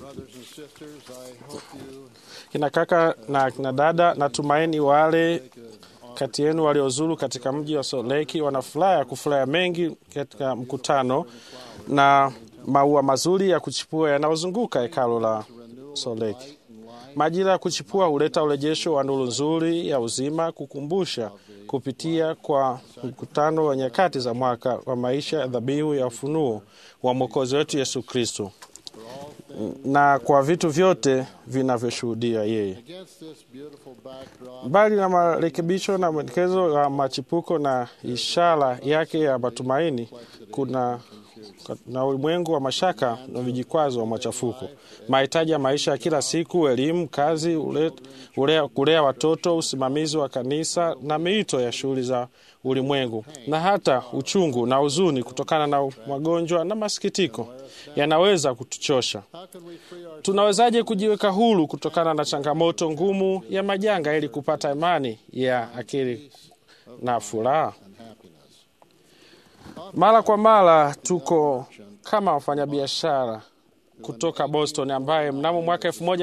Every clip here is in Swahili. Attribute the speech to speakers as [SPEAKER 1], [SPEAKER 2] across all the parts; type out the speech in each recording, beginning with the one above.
[SPEAKER 1] Brothers and sisters, I hope you
[SPEAKER 2] Kina kaka na kina dada, natumaini wale
[SPEAKER 1] take a
[SPEAKER 2] kati yenu waliozuru katika mji wa Salt Lake wana furaha ya kufurahia mengi katika mkutano na maua mazuri ya kuchipua yanayozunguka hekalo la Salt Lake. Majira ya kuchipua huleta urejesho wa nuru nzuri ya uzima, kukumbusha kupitia kwa mkutano wa nyakati za mwaka wa maisha ya dhabihu ya ufunuo wa mwokozi wetu Yesu Kristo, na kwa vitu vyote vinavyoshuhudia yeye.
[SPEAKER 1] against this beautiful backdrop
[SPEAKER 2] Mbali na marekebisho na mwelekezo wa machipuko na ishara yake ya matumaini, kuna na ulimwengu wa mashaka na vijikwazo wa machafuko, mahitaji ya maisha ya kila siku, elimu, kazi, ule- ulea, kulea watoto, usimamizi wa kanisa na miito ya shughuli za ulimwengu, na hata uchungu na huzuni kutokana na magonjwa na masikitiko yanaweza kutuchosha.
[SPEAKER 1] how can we free our
[SPEAKER 2] Tunawezaje kujiweka huru kutokana na changamoto ngumu ya majanga ili kupata imani ya akili na furaha?
[SPEAKER 1] and happiness?
[SPEAKER 2] Mara kwa mara tuko kama wafanyabiashara kutoka Boston ambaye mnamo mwaka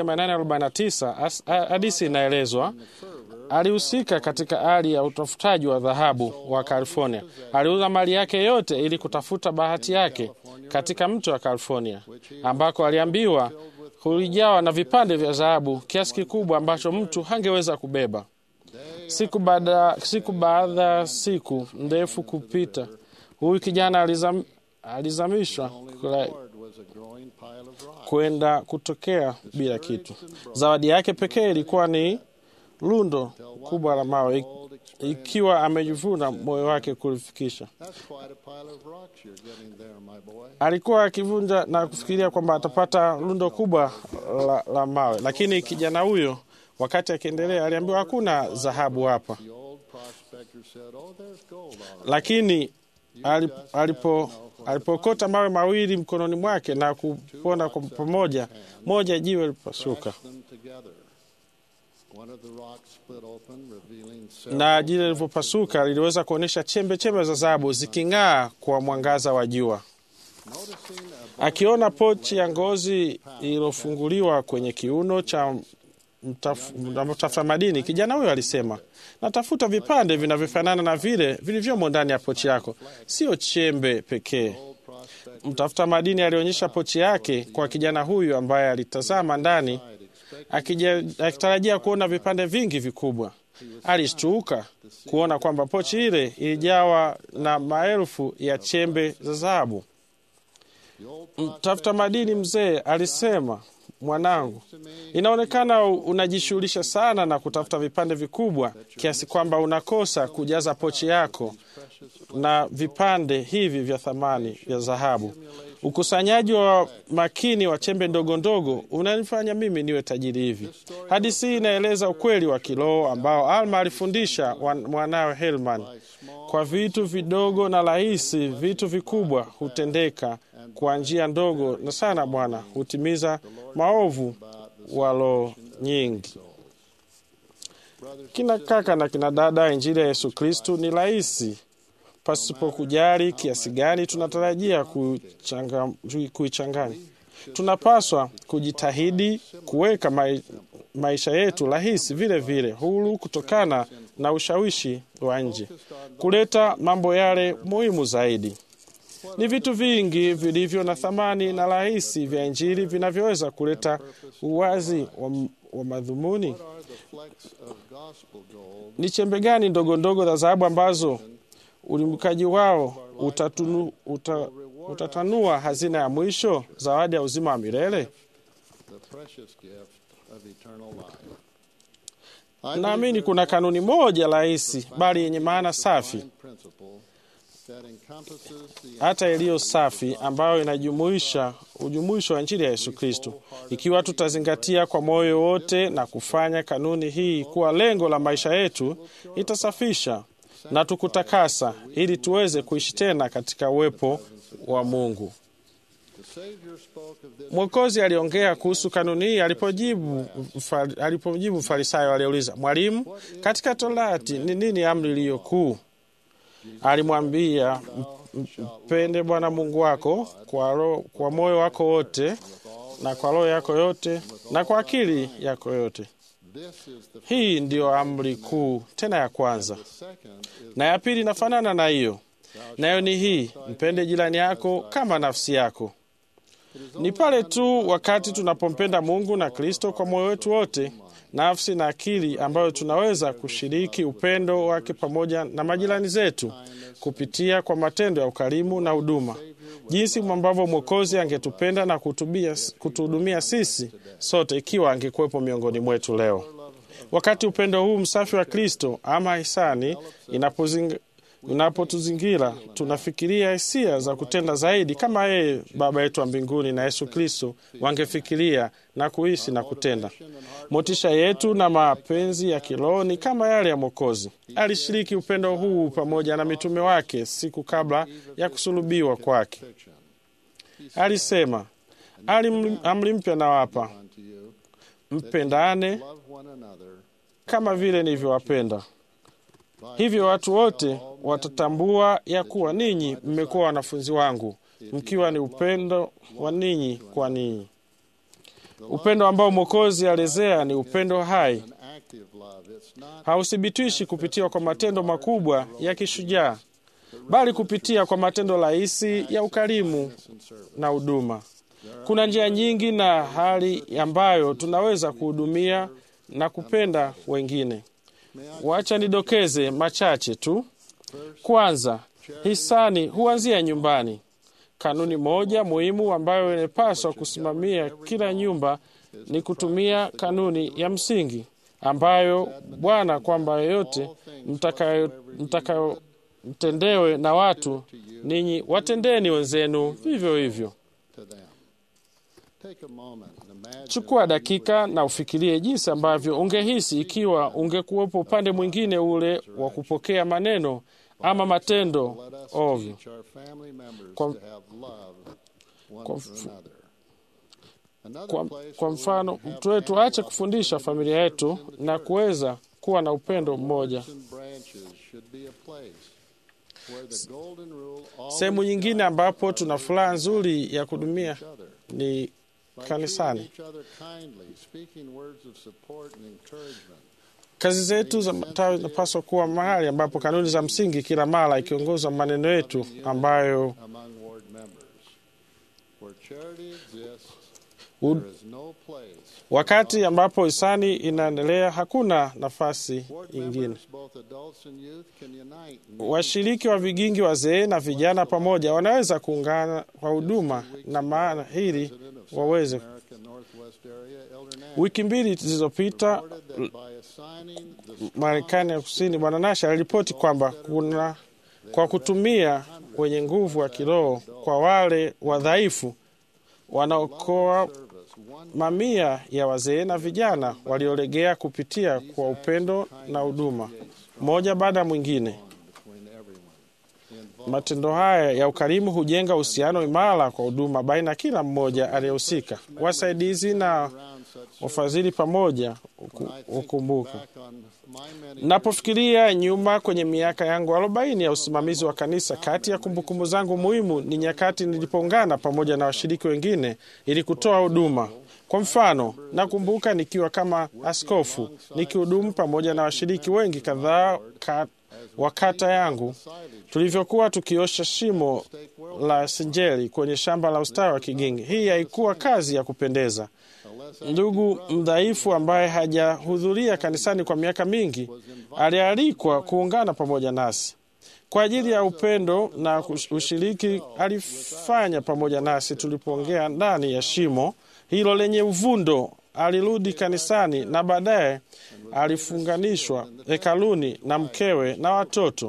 [SPEAKER 2] 1849 as- a- hadithi inaelezwa alihusika katika hali ya utafutaji wa dhahabu wa California. Aliuza mali yake yote ili kutafuta bahati yake katika mto wa California, ambako aliambiwa ulijawa na vipande vya dhahabu kiasi kikubwa ambacho mtu hangeweza kubeba. Siku baada siku baada ya siku ndefu kupita, huyu kijana alizam, alizamishwa kula-
[SPEAKER 1] Lord was a growing pile of rocks.
[SPEAKER 2] kwenda kutokea bila kitu. Zawadi yake pekee ilikuwa ni lundo kubwa la mawe, ik- ikiwa amejivuna moyo wake kulifikisha.
[SPEAKER 1] That's quite a pile of rocks you're getting there, my boy.
[SPEAKER 2] Alikuwa akivunja na kufikiria kwamba atapata lundo kubwa la, la mawe, lakini kijana huyo wakati akiendelea aliambiwa hakuna dhahabu hapa,
[SPEAKER 1] The old prospector said, "Oh, there's gold all right."
[SPEAKER 2] lakini ali- alipo alipokota mawe mawili mkononi mwake na kupona kwa pamoja, moja jiwe lipasuka
[SPEAKER 1] Press them together. One of the rocks split open, revealing several
[SPEAKER 2] na jiwe lilivyopasuka liliweza kuonyesha chembe chembe za dhahabu ziking'aa kwa mwangaza wa jua.
[SPEAKER 1] Noticing a
[SPEAKER 2] Akiona pochi ya ngozi iliyofunguliwa kwenye kiuno cha mtaf- na mtafuta madini, kijana huyo alisema, natafuta vipande vinavyofanana na vile vilivyomo ndani ya pochi yako, sio chembe pekee.
[SPEAKER 1] old prospector
[SPEAKER 2] Mtafuta madini alionyesha pochi yake kwa kijana huyu ambaye alitazama ndani
[SPEAKER 1] expected
[SPEAKER 2] akija- akitarajia kuona vipande vingi vikubwa. Alishtuka kuona kwamba pochi ile ilijawa na maelfu ya chembe za dhahabu.
[SPEAKER 1] the old
[SPEAKER 2] Mtafuta madini mzee alisema, mwanangu, inaonekana u- unajishughulisha sana na kutafuta vipande vikubwa kiasi kwamba unakosa kujaza pochi yako na vipande hivi vya thamani vya dhahabu. Ukusanyaji wa makini wa chembe ndogo ndogo unanifanya mimi niwe tajiri hivi. Hadithi hii inaeleza ukweli wa kiroho ambao Alma alifundisha wan- mwanawe Helman. Kwa vitu vidogo na rahisi, vitu vikubwa hutendeka kwa njia ndogo na sana. Bwana hutimiza maovu wa roho nyingi.
[SPEAKER 1] brothers
[SPEAKER 2] Kina kaka na kina dada, injili ya Yesu Kristu ni rahisi pasipo kujali kiasi gani tunatarajia kuchanga- kuichanganya. Tunapaswa kujitahidi kuweka mai, maisha yetu rahisi vile vile huru kutokana na ushawishi wa nje, kuleta mambo yale muhimu zaidi. Ni vitu vingi vilivyo na thamani na rahisi vya injili vinavyoweza kuleta uwazi wa, wa madhumuni.
[SPEAKER 1] what are the flecks of gospel gold
[SPEAKER 2] Ni chembe gani ndogo ndogo za dhahabu ambazo ulimkaji wao utatunu, uta, utatanua hazina ya mwisho, zawadi ya uzima wa milele?
[SPEAKER 1] the precious gift of eternal life. I
[SPEAKER 2] Naamini
[SPEAKER 1] believe
[SPEAKER 2] kuna kanuni moja rahisi bali yenye maana safi,
[SPEAKER 1] divine principle that encompasses the
[SPEAKER 2] hata iliyo safi, ambayo inajumuisha ujumuisho wa injili ya Yesu Kristo. Ikiwa tutazingatia kwa moyo wote na kufanya kanuni hii kuwa lengo la maisha yetu, itasafisha na tukutakasa ili tuweze kuishi tena katika uwepo wa Mungu.
[SPEAKER 1] the Savior spoke of this
[SPEAKER 2] Mwokozi aliongea kuhusu kanuni hii alipojibu mfa- alipojibu Mfarisayo aliyeuliza, Mwalimu, katika Torati ni nini amri iliyo kuu? Alimwambia, "M- m- mpende Bwana Mungu wako kwa, ro, kwa moyo wako wote na kwa roho yako yote na kwa akili yako yote.
[SPEAKER 1] This is the
[SPEAKER 2] Hii ndiyo amri kuu tena ya kwanza,
[SPEAKER 1] second is
[SPEAKER 2] na ya pili inafanana na hiyo, nayo ni hii: mpende jirani yako kama nafsi yako. Ni pale tu wakati tunapompenda Mungu na Kristo kwa moyo wetu wote, nafsi na akili, ambayo tunaweza kushiriki upendo wake pamoja na majirani zetu kupitia kwa matendo ya ukarimu na huduma, jinsi ambavyo Mwokozi angetupenda na kutubia- kutuhudumia sisi sote ikiwa angekuwepo miongoni mwetu leo. Wakati upendo huu msafi wa Kristo ama hisani inapozing- unapotuzingira, tunafikiria hisia za kutenda zaidi kama yeye Baba yetu wa mbinguni na Yesu Kristo wangefikiria na kuishi na kutenda. Motisha yetu na mapenzi ya kiroho ni kama yale ya Mwokozi. Alishiriki upendo huu pamoja na mitume wake siku kabla ya kusulubiwa kwake.
[SPEAKER 1] fiction.
[SPEAKER 2] Alisema, "Ali- amri mpya nawapa,
[SPEAKER 1] Unto you,
[SPEAKER 2] mpendane
[SPEAKER 1] love one another.
[SPEAKER 2] kama vile nilivyowapenda.
[SPEAKER 1] By
[SPEAKER 2] Hivyo watu wote watatambua ya kuwa ninyi mmekuwa wanafunzi wangu, mkiwa ni upendo wa ninyi kwa ninyi. Upendo ambao Mwokozi alezea ni upendo hai,
[SPEAKER 1] an active love. It's not
[SPEAKER 2] hauthibitishi kupitia kwa matendo makubwa ya kishujaa, bali kupitia kwa matendo rahisi ya ukarimu
[SPEAKER 1] and service.
[SPEAKER 2] na huduma. Kuna njia nyingi na hali ambayo tunaweza kuhudumia na kupenda wengine. Wacha nidokeze machache tu. Kwanza, hisani huanzia nyumbani. Kanuni moja muhimu ambayo inapaswa kusimamia kila nyumba ni kutumia kanuni ya msingi ambayo Bwana kwamba yoyote mtakayo mtakayo mtendewe na watu ninyi watendeni wenzenu vivyo hivyo.
[SPEAKER 1] to them. Take a moment and imagine
[SPEAKER 2] Chukua dakika na ufikirie jinsi ambavyo ungehisi ikiwa ungekuwepo upande mwingine ule wa kupokea maneno ama matendo
[SPEAKER 1] let us
[SPEAKER 2] ovyo.
[SPEAKER 1] teach our family members
[SPEAKER 2] Kwa-
[SPEAKER 1] to have love one
[SPEAKER 2] kwa
[SPEAKER 1] for
[SPEAKER 2] mf-
[SPEAKER 1] another. Another
[SPEAKER 2] Kwa,
[SPEAKER 1] place
[SPEAKER 2] kwa
[SPEAKER 1] where we
[SPEAKER 2] mfano,
[SPEAKER 1] have
[SPEAKER 2] mtu wetu
[SPEAKER 1] ample
[SPEAKER 2] aache kufundisha familia yetu na kuweza kuwa na upendo mmoja.
[SPEAKER 1] Roots and branches should be a place where the golden rule always
[SPEAKER 2] Sehemu nyingine
[SPEAKER 1] guides
[SPEAKER 2] ambapo
[SPEAKER 1] our
[SPEAKER 2] tuna
[SPEAKER 1] leaders
[SPEAKER 2] furaha
[SPEAKER 1] and
[SPEAKER 2] nzuri ya
[SPEAKER 1] support
[SPEAKER 2] kuhudumia
[SPEAKER 1] each other.
[SPEAKER 2] ni
[SPEAKER 1] By
[SPEAKER 2] kanisani.
[SPEAKER 1] treating each other kindly, speaking words of support and encouragement.
[SPEAKER 2] Kazi zetu za matawi zinapaswa kuwa mahali ambapo kanuni za msingi kila mara ikiongoza maneno yetu ambayo
[SPEAKER 1] among ward members. Where charity exists,
[SPEAKER 2] u-
[SPEAKER 1] there is no place.
[SPEAKER 2] wakati ambapo hisani inaendelea hakuna nafasi
[SPEAKER 1] Ward
[SPEAKER 2] nyingine.
[SPEAKER 1] members, both adults and youth, can unite. and
[SPEAKER 2] Washiriki wa vigingi, wazee na vijana pamoja wanaweza kuungana kwa huduma na maana hili
[SPEAKER 1] President of South
[SPEAKER 2] waweze.
[SPEAKER 1] America Northwest Area, Elder Nash,
[SPEAKER 2] Wiki mbili zilizopita
[SPEAKER 1] reported that by assigning the
[SPEAKER 2] Marekani ya Kusini, Bwana Nash aliripoti kwamba kuna kwa kutumia wenye nguvu wa kiroho kwa wale wadhaifu wanaokoa
[SPEAKER 1] service, one
[SPEAKER 2] mamia ya wazee na vijana waliolegea kupitia kwa upendo na huduma moja baada ya mwingine.
[SPEAKER 1] between everyone involved.
[SPEAKER 2] Matendo haya ya ukarimu hujenga uhusiano imara kwa huduma baina ya kila mmoja aliyehusika. Wasaidizi na
[SPEAKER 1] Around such
[SPEAKER 2] wafadhili pamoja uku-
[SPEAKER 1] I think
[SPEAKER 2] ukumbuka.
[SPEAKER 1] back on my many
[SPEAKER 2] Napofikiria nyuma kwenye miaka yangu arobaini ya usimamizi wa kanisa, kati ya kumbukumbu zangu muhimu ni nyakati nilipoungana pamoja na washiriki wengine ili kutoa huduma. Kwa mfano, nakumbuka nikiwa kama askofu nikihudumu pamoja na washiriki wengi kadhaa ka, wa kata yangu tulivyokuwa tukiosha shimo la sinjeli kwenye shamba la ustawi wa Kigingi. Hii haikuwa kazi ya kupendeza. Ndugu mdhaifu ambaye hajahudhuria kanisani kwa miaka mingi alialikwa kuungana pamoja nasi kwa ajili ya upendo na kush- ushiriki. Alifanya pamoja nasi tulipoongea ndani ya shimo hilo lenye uvundo. Alirudi kanisani na baadaye alifunganishwa hekaluni na mkewe na watoto.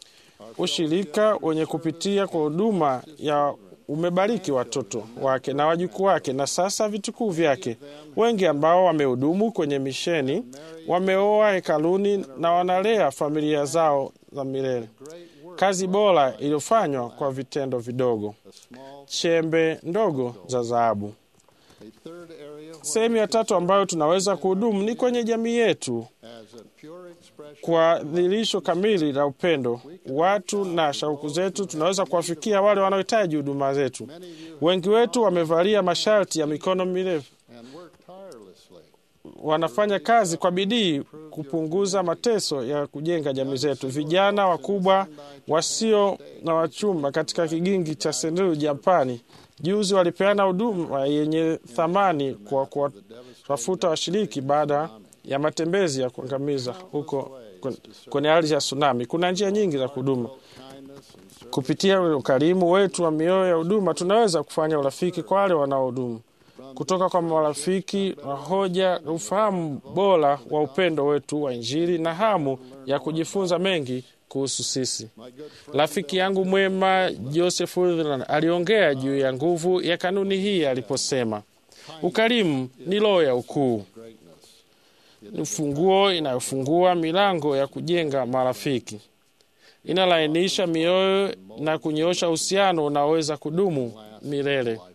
[SPEAKER 2] Ushirika wenye kupitia kwa huduma ya umebariki watoto wake na wajukuu wake na sasa vitukuu vyake. Wengi ambao wamehudumu kwenye misheni wameoa hekaluni na wanalea familia zao za milele. Kazi bora iliyofanywa kwa vitendo vidogo, chembe ndogo za dhahabu.
[SPEAKER 1] A third area where
[SPEAKER 2] Sehemu ya tatu ambayo tunaweza kuhudumu ni kwenye jamii yetu
[SPEAKER 1] as a pure expression
[SPEAKER 2] kwa dhihirisho kamili la upendo. Watu na shauku zetu tunaweza kuwafikia wale wanaohitaji huduma zetu.
[SPEAKER 1] many of you
[SPEAKER 2] Wengi wetu wamevalia masharti ya mikono mirefu,
[SPEAKER 1] and work tirelessly
[SPEAKER 2] wanafanya kazi kwa bidii kupunguza mateso ya kujenga jamii zetu. Vijana wakubwa wasio na wachumba katika kigingi cha Sendai, Japani, juzi walipeana huduma yenye thamani kwa kuwatafuta washiriki baada ya matembezi ya kuangamiza huko kwen- kwenye ardhi ya tsunami. Kuna njia nyingi za kuhuduma.
[SPEAKER 1] kindness and service
[SPEAKER 2] Kupitia ukarimu wetu wa mioyo ya huduma, tunaweza kufanya urafiki kwa wale wanaohudumu kutoka kwa marafiki wa hoja, ufahamu bora wa upendo wetu wa Injili na hamu ya kujifunza mengi kuhusu sisi.
[SPEAKER 1] my good friend
[SPEAKER 2] Rafiki yangu mwema Joseph Rutherland aliongea juu ya nguvu ya kanuni hii aliposema, ukarimu ni roho ya ukuu,
[SPEAKER 1] greatness
[SPEAKER 2] ni ufunguo inayofungua milango ya kujenga marafiki, inalainisha mioyo na kunyoosha uhusiano unaoweza kudumu milele.
[SPEAKER 1] lifetime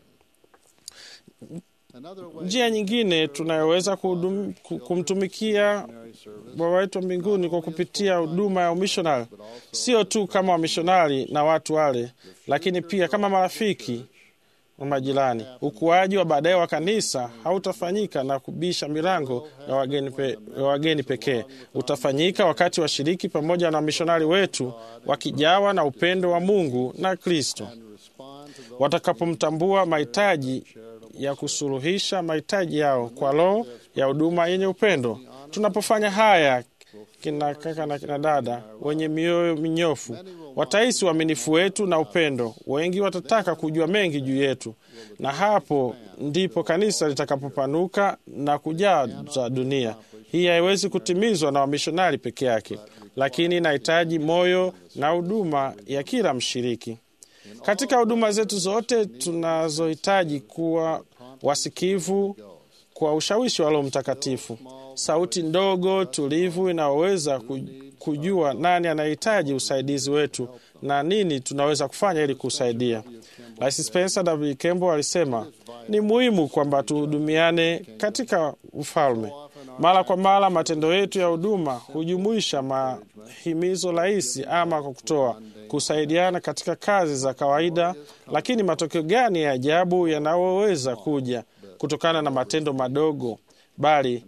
[SPEAKER 1] another way
[SPEAKER 2] Njia nyingine tunayoweza kuhudum- ku- kumtumikia
[SPEAKER 1] missionary service
[SPEAKER 2] Baba wetu wa mbinguni kwa kupitia huduma ya umishonari, sio tu kama wamishonari na watu wale, lakini pia kama marafiki wa majirani. Ukuaji wa baadaye wa kanisa hautafanyika na kubisha milango ya wageni, pe, ya wageni pekee. Utafanyika wakati washiriki pamoja na wamishonari wetu wakijawa na upendo wa Mungu na Kristo,
[SPEAKER 1] and respond to those
[SPEAKER 2] watakapomtambua mahitaji ya kusuluhisha mahitaji yao kwa roho ya huduma yenye upendo. Tunapofanya haya, kina kaka na kina dada wenye mioyo minyofu watahisi uaminifu wetu na upendo. Wengi watataka kujua mengi juu yetu, na hapo ndipo kanisa litakapopanuka na kujaza dunia. Hii haiwezi kutimizwa na wamishonari peke yake, lakini inahitaji moyo na huduma ya kila mshiriki. Katika huduma zetu zote tunazohitaji kuwa wasikivu kwa ushawishi wa Roho Mtakatifu, sauti ndogo tulivu inayoweza ku- kujua nani anahitaji usaidizi wetu na nini tunaweza kufanya ili kusaidia. Rais Spencer W. Kimball alisema ni muhimu kwamba tuhudumiane katika ufalme. Mara kwa mara matendo yetu ya huduma hujumuisha mahimizo rahisi ama kwa kutoa kusaidiana katika kazi za kawaida, lakini matokeo gani ya ajabu yanayoweza kuja kutokana na matendo madogo bali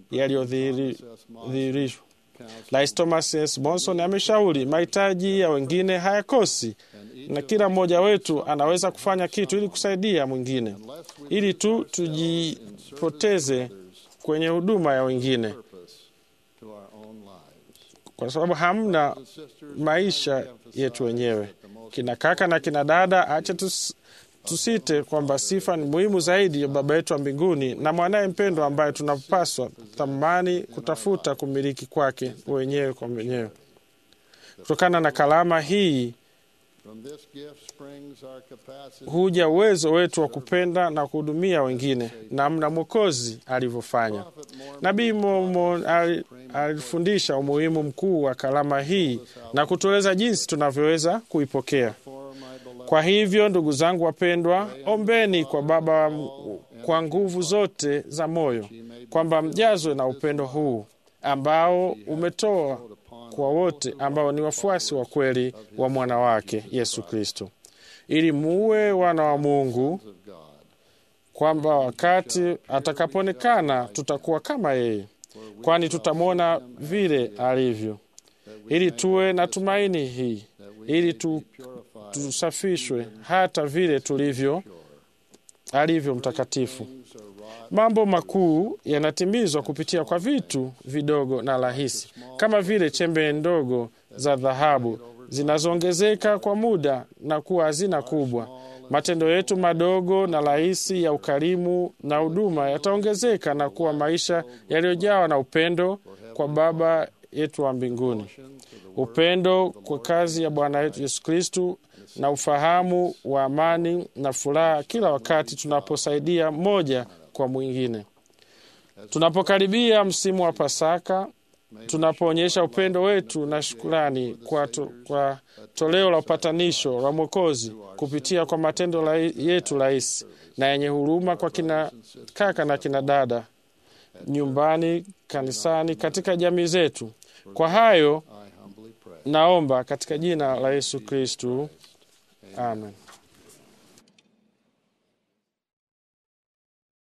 [SPEAKER 2] yaliyodhihirishwa. Rais Thomas S. Monson ameshauri mahitaji ya wengine hayakosi, na kila mmoja wetu anaweza kufanya kitu ili kusaidia mwingine, ili tu tujipoteze kwenye huduma ya wengine,
[SPEAKER 1] purpose to our own lives.
[SPEAKER 2] kwa sababu hamna maisha yetu wenyewe. Kina kaka na kina dada, acha tus, tusite kwamba sifa ni muhimu zaidi ya Baba yetu wa mbinguni na mwanaye mpendwa ambaye tunapaswa thamani kutafuta kumiliki kwake wenyewe kwa wenyewe. Kutokana na kalama hii
[SPEAKER 1] From this gift springs our capacity
[SPEAKER 2] huja uwezo wetu wa kupenda na kuhudumia wengine namna Mwokozi alivyofanya. Nabii Mormon ali- alifundisha umuhimu mkuu wa kalama hii na kutueleza jinsi tunavyoweza kuipokea.
[SPEAKER 1] for my beloved
[SPEAKER 2] Kwa hivyo, ndugu zangu wapendwa, ombeni kwa Baba kwa nguvu zote za moyo kwamba mjazwe na upendo huu ambao umetoa kwa wote ambao ni wafuasi wa kweli wa mwana wake Yesu Kristo, ili muwe wana wa Mungu,
[SPEAKER 1] of God.
[SPEAKER 2] kwamba wakati atakapoonekana tutakuwa kama yeye, kwani tutamwona vile alivyo, ili tuwe na tumaini hii, ili tu, tusafishwe hata vile tulivyo alivyo mtakatifu. Mambo makuu yanatimizwa kupitia kwa vitu vidogo na rahisi, kama vile chembe ndogo za dhahabu zinazoongezeka kwa muda na kuwa hazina kubwa. Matendo yetu madogo na rahisi ya ukarimu na huduma yataongezeka na kuwa maisha yaliyojawa na upendo kwa Baba yetu wa mbinguni, upendo kwa kazi ya Bwana wetu Yesu Kristu na ufahamu wa amani na furaha kila wakati tunaposaidia mmoja kwa mwingine. Tunapokaribia msimu wa Pasaka tunapoonyesha upendo wetu na shukrani kwa, to, kwa toleo la upatanisho la Mwokozi kupitia kwa matendo la, yetu rahisi na yenye huruma kwa kina kaka na kina dada nyumbani, kanisani, katika jamii zetu. Kwa hayo
[SPEAKER 1] I humbly pray.
[SPEAKER 2] naomba katika jina la Yesu Kristu, amen.